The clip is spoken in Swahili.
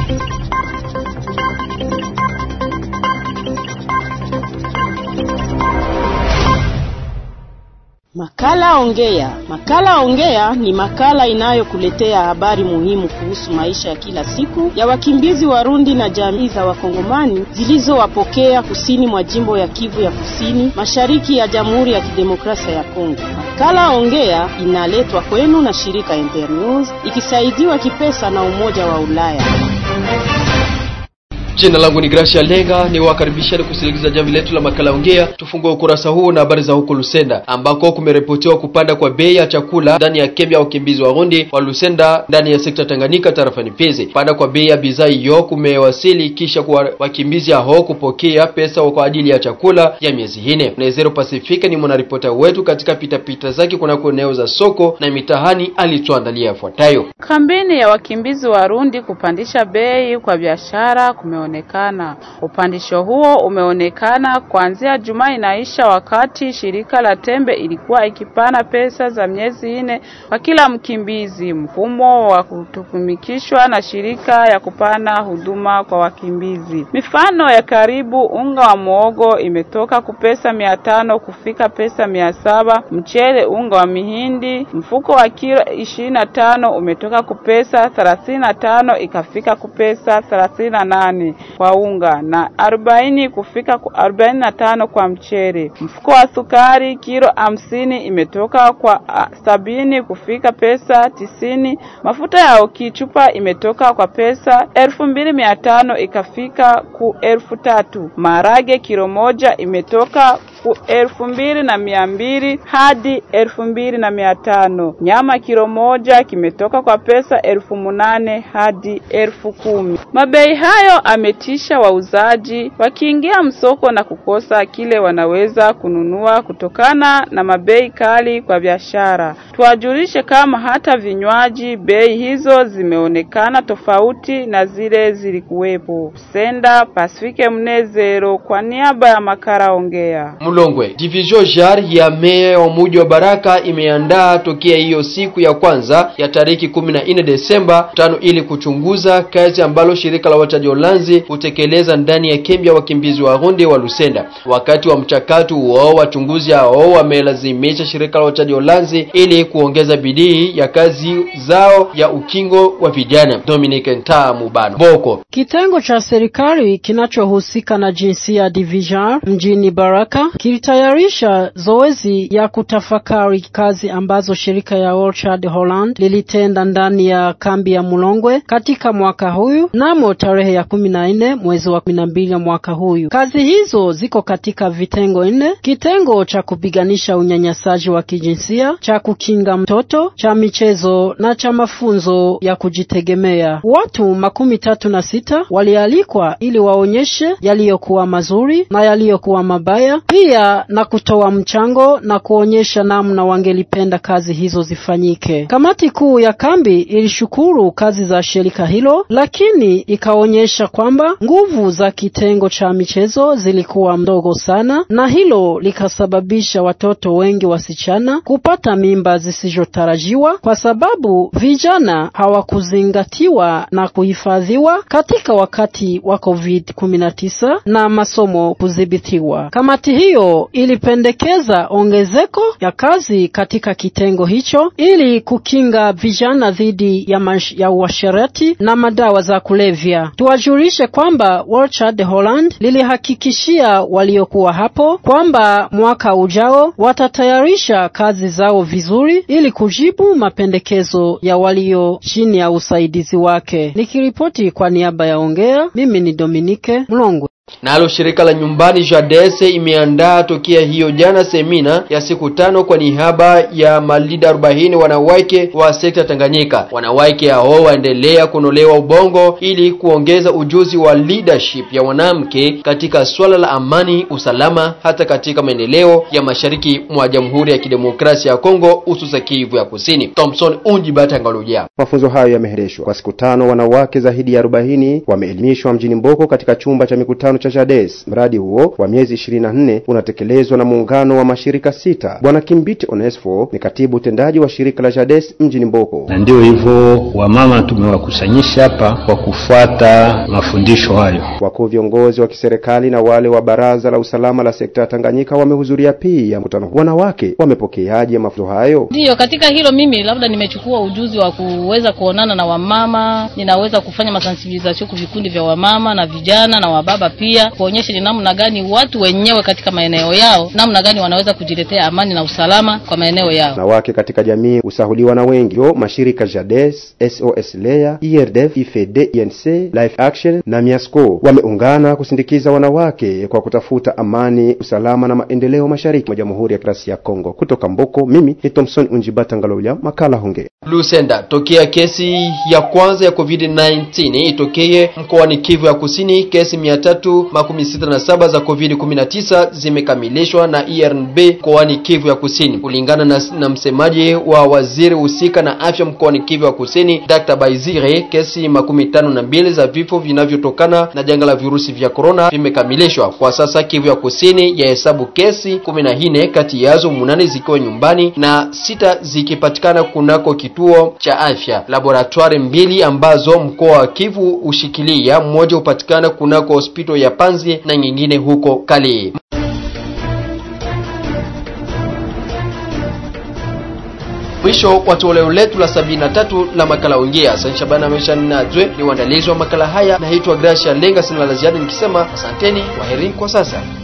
Makala Ongea. Makala Ongea ni makala inayokuletea habari muhimu kuhusu maisha ya kila siku ya wakimbizi Warundi na jamii za Wakongomani zilizowapokea kusini mwa jimbo ya Kivu ya Kusini, mashariki ya Jamhuri ya Kidemokrasia ya Kongo. Makala Ongea inaletwa kwenu na shirika Internews ikisaidiwa kipesa na Umoja wa Ulaya. Jina langu ni Gracia Lenga, ni wakaribisheni kusikiliza jamvi letu la makala ongea. Tufungue ukurasa huu na habari za huko Lusenda ambako kumeripotiwa kupanda kwa bei ya chakula ndani ya kambi ya wakimbizi wa Rundi wa Lusenda ndani ya sekta Tanganyika tarafani Fizi. Kupanda kwa bei ya bidhaa hiyo kumewasili kisha kwa wakimbizi hao kupokea pesa kwa ajili ya chakula ya miezi nne. Nezero Pasifika ni mwanaripota wetu katika pitapita zake kunako eneo za soko na mitahani alituandalia yafuatayo. Kampeni ya wakimbizi Warundi kupandisha bei kwa biashara kume onekana. Upandisho huo umeonekana kuanzia Jumaa inaisha, wakati shirika la Tembe ilikuwa ikipana pesa za miezi nne kwa kila mkimbizi, mfumo wa kutumikishwa na shirika ya kupana huduma kwa wakimbizi. Mifano ya karibu, unga wa muogo imetoka kupesa mia tano kufika pesa mia saba mchele, unga wa mihindi mfuko wa kilo ishirini na tano umetoka kupesa thelathini na tano ikafika kupesa thelathini na nane kwa unga na arobaini kufika arobaini na tano kwa mchele. Mfuko wa sukari kilo hamsini imetoka kwa sabini kufika pesa tisini. Mafuta ya oki chupa imetoka kwa pesa elfu mbili mia tano ikafika ku elfu tatu. Maharage kilo moja imetoka ku elfu mbili na mia mbili hadi elfu mbili na mia tano. Nyama kilo moja kimetoka kwa pesa elfu munane hadi elfu kumi. Mabei hayo ametisha wauzaji wakiingia msoko na kukosa kile wanaweza kununua kutokana na mabei kali kwa biashara. Tuwajulishe kama hata vinywaji bei hizo zimeonekana tofauti na zile zilikuwepo. Senda Pasifike Mnezero kwa niaba ya Makara Ongea. Mlongwe division jar ya meya wa muji wa Baraka imeandaa tokea hiyo siku ya kwanza ya tariki 14 Desemba tano ili kuchunguza kazi ambalo shirika la wachaji Ulanzi hutekeleza ndani ya kambi ya wakimbizi wa Rundi wa Lusenda. Wakati wa mchakato huo, wachunguzi hao wamelazimisha shirika la wachaji Ulanzi ili kuongeza bidii ya kazi zao ya ukingo wa vijana. Dominic Ntaa Mubano Boko, kitengo cha serikali kinachohusika na jinsia division mjini Baraka kilitayarisha zoezi ya kutafakari kazi ambazo shirika ya Orchard Holland lilitenda ndani ya kambi ya Mulongwe katika mwaka huyu namo tarehe ya kumi na nne mwezi wa kumi na mbili mwaka huyu. Kazi hizo ziko katika vitengo nne: kitengo cha kupiganisha unyanyasaji wa kijinsia, cha kukinga mtoto, cha michezo na cha mafunzo ya kujitegemea. Watu makumi tatu na sita walialikwa ili waonyeshe yaliyokuwa mazuri na yaliyokuwa mabaya, pia na kutoa mchango na kuonyesha namna wangelipenda kazi hizo zifanyike. Kamati kuu ya kambi ilishukuru kazi za shirika hilo, lakini ikaonyesha kwamba nguvu za kitengo cha michezo zilikuwa mdogo sana, na hilo likasababisha watoto wengi wasichana kupata mimba zisizotarajiwa kwa sababu vijana hawakuzingatiwa na kuhifadhiwa katika wakati wa COVID-19 na masomo kudhibitiwa. Kamati hiyo ilipendekeza ongezeko ya kazi katika kitengo hicho ili kukinga vijana dhidi ya, ya uasherati na madawa za kulevya. Tuwajulishe kwamba Orchard Holland lilihakikishia waliokuwa hapo kwamba mwaka ujao watatayarisha kazi zao vizuri ili kujibu mapendekezo ya walio chini ya usaidizi wake. Nikiripoti kwa niaba ya Ongea, mimi ni Dominike Mlongwe. Nalo shirika la nyumbani Jadese imeandaa tokea hiyo jana semina ya siku tano kwa niaba ya malida arobaini wanawake wa sekta Tanganyika. Wanawake hao waendelea kunolewa ubongo ili kuongeza ujuzi wa leadership ya wanamke katika swala la amani, usalama, hata katika maendeleo ya mashariki mwa Jamhuri ya Kidemokrasia ya Kongo, hususa Kivu ya Kusini. Thompson Unjibata Ngaluja. Mafunzo hayo yamehereshwa kwa siku tano. Wanawake zaidi ya arobaini wameelimishwa mjini Mboko katika chumba cha mikutano cha JADES. Mradi huo wa miezi 24 unatekelezwa na muungano wa mashirika sita. Bwana Kimbiti Onesfo ni katibu utendaji wa shirika la JADES mjini Mboko. Na ndio hivyo wamama tumewakusanyisha hapa kwa kufuata mafundisho hayo. Wakuu viongozi wa kiserikali na wale wa baraza la usalama la sekta ya Tanganyika wamehudhuria pia mkutano. Wanawake wamepokeaje mafunzo hayo? Ndiyo, katika hilo mimi labda nimechukua ujuzi wa kuweza kuonana na wamama, ninaweza kufanya masensibilization kwa vikundi vya wamama na vijana na wababa pia, kuonyesha ni namna gani watu wenyewe katika maeneo yao, namna gani wanaweza kujiletea amani na usalama kwa maeneo yao. Wanawake katika jamii usahuliwa na wengi yo mashirika JADES, SOS Lea, IRDF, IFED, INC, Life Action na Miasco wameungana kusindikiza wanawake kwa kutafuta amani, usalama na maendeleo mashariki mwa Jamhuri ya Kidemokrasia ya Kongo. Kutoka Mboko, mimi ni Thomson Unjibata Ngaloya, makala Honge. Lusenda, tokea kesi ya kwanza ya COVID-19 itokee mkoani Kivu ya Kusini, kesi 367 za COVID-19 zimekamilishwa na IRNB mkoani Kivu ya Kusini, kulingana na, na msemaji wa waziri husika na afya mkoani Kivu ya Kusini, Dr. Baizire. Kesi makumi tano na mbili za vifo vinavyotokana na janga la virusi vya korona vimekamilishwa kwa sasa. Kivu ya Kusini ya hesabu kesi kumi na nne, kati yazo munane zikiwa nyumbani na sita zikipatikana kunako kituo cha afya. Laboratoire mbili ambazo mkoa wa Kivu ushikilia, mmoja hupatikana kunako hospitali ya Panzi na nyingine huko Kali. Mwisho wa toleo letu la sabini na tatu la makala ongea. Asante Shabana Mesha Ninajwe ni uandalizi wa makala haya. Naitwa Gracia Lenga, sina la ziada nikisema asanteni, waheri kwa sasa.